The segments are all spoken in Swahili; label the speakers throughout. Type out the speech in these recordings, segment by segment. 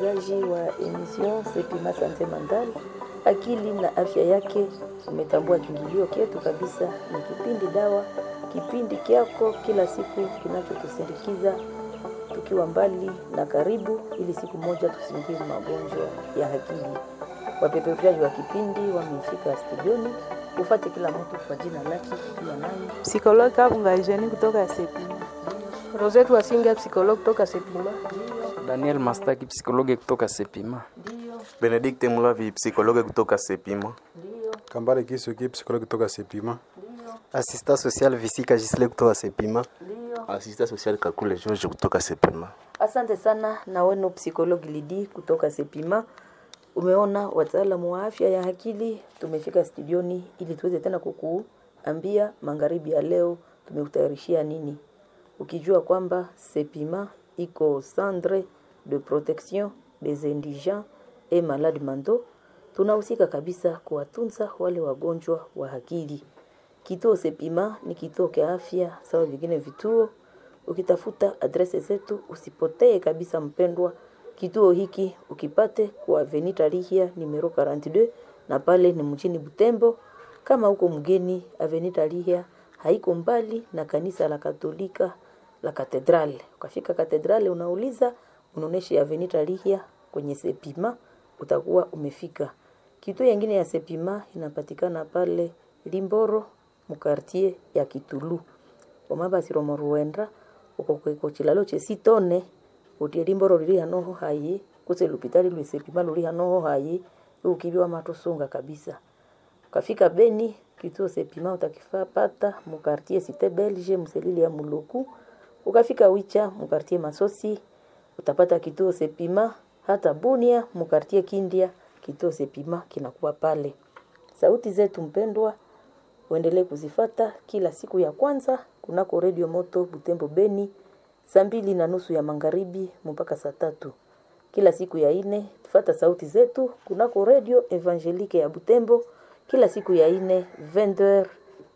Speaker 1: msikilizaji wa emission Sepima Sante Mandal, akili na afya yake. Umetambua kiingilio kyetu kabisa, ni kipindi dawa, kipindi kyako kila siku kinachotusindikiza tukiwa mbali na karibu, ili siku moja tusingie magonjwa ya akili. Wapeperushaji wa kipindi wamefika studioni, ufate kila mtu kwa jina lake, pia nani
Speaker 2: Psikologi Kabunga Eugenie kutoka Sepima.
Speaker 3: Rosette Wasinga, psychologue kutoka Sepima.
Speaker 4: Daniel Mastaki, psikologi kutoka Sepima.
Speaker 5: Benedict Mulavi, psikologe kutoka Sepima.
Speaker 6: Kambale Kisuki, psikologi kutoka Sepima.
Speaker 7: Assistant social Visika Gisle kutoka Sepima.
Speaker 5: Asista social Kakule George kutoka Sepima.
Speaker 1: Asante sana na wenu psikologi Lidi kutoka Sepima. Umeona wataalamu wa afya ya akili tumefika studioni ili tuweze tena kukuambia magharibi ya leo tumekutayarishia nini, ukijua kwamba Sepima iko centre de protection des indigents et malades mentaux. Tunahusika kabisa kuwatunza wale wagonjwa wa akili. Kituo Sepima ni kituo cha afya sawa vingine vituo. Ukitafuta adrese zetu usipotee kabisa, mpendwa. Kituo hiki ukipate kwa Avenue Tarihia numero 42 na pale ni mjini Butembo. Kama uko mgeni, Avenue Tarihia haiko mbali na kanisa la Katolika la Katedrale. Ukafika Katedrale unauliza, unaonesha Avenue Tarihia kwenye Sepima, utakuwa umefika. Kituo yengine ya Sepima inapatikana pale Limboro mukartie ya Kitulu omabasiro ruenda uko kweko chilalo chesitone utie limboro lili hanoho hayi kuse lupitali lwisepima luli hanoho hayi ukibiwa matusunga kabisa ukafika Beni kituo sepima utakifaa pata mukartie site belge mselili ya muluku ukafika Wicha mukartie Masosi utapata kituo sepima hata Bunia mukartie Kindia kituo sepima kinakuwa pale sauti zetu mpendwa uendelee kuzifata kila siku ya kwanza kunako redio moto Butembo Beni saa mbili na nusu ya magharibi mpaka saa tatu kila siku ya ine fata sauti zetu kunako redio Evangelique ya Butembo kila siku ya ine 20h30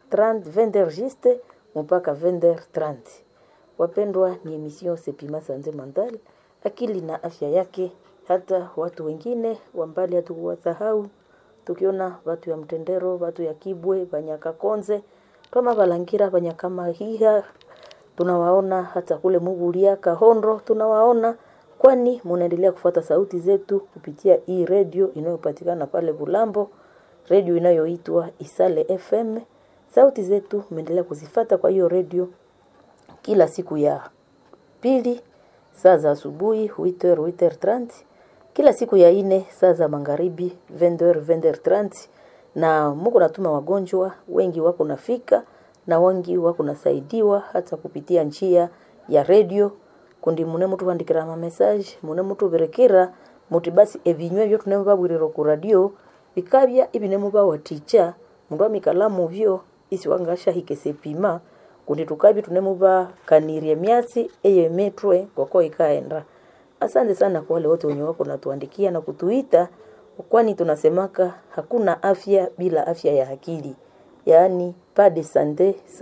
Speaker 1: 20h juste mpaka 20h30 wapendwa ni emission Sepima Sanze Mandal akili na afya yake hata watu wengine wambali hatukuwasahau tukiona watu ya mtendero watu ya kibwe banyakakonze toma balangira banyakamahiha tunawaona hata kule muguria kahondo tunawaona kwani munaendelea kufuata sauti zetu kupitia hii redio inayopatikana pale Bulambo redio inayoitwa Isale FM sauti zetu mnaendelea kuzifata kwa hiyo redio kila siku ya pili saa za asubuhi 8h 8h30 kila siku ya ine saa za magharibi 20h 20h30 na muko natuma wagonjwa wengi wako nafika na wengi wako nasaidiwa hata kupitia njia ya redio kundi mune mutu vandikira ma message mune mutu berekera muti basi ebinywe byo tunemu babwiriro ku radio bikabya ibinemu bawaticha mundu amikalamu byo isi wangasha hikesepima kundi tukabya tunemu bakanirie myasi eyo metwe koko ikaenda Asante sana kwa wale wote wenye wako natuandikia na kutuita, kwani tunasemaka hakuna afya bila afya ya akili, yaani pas de sante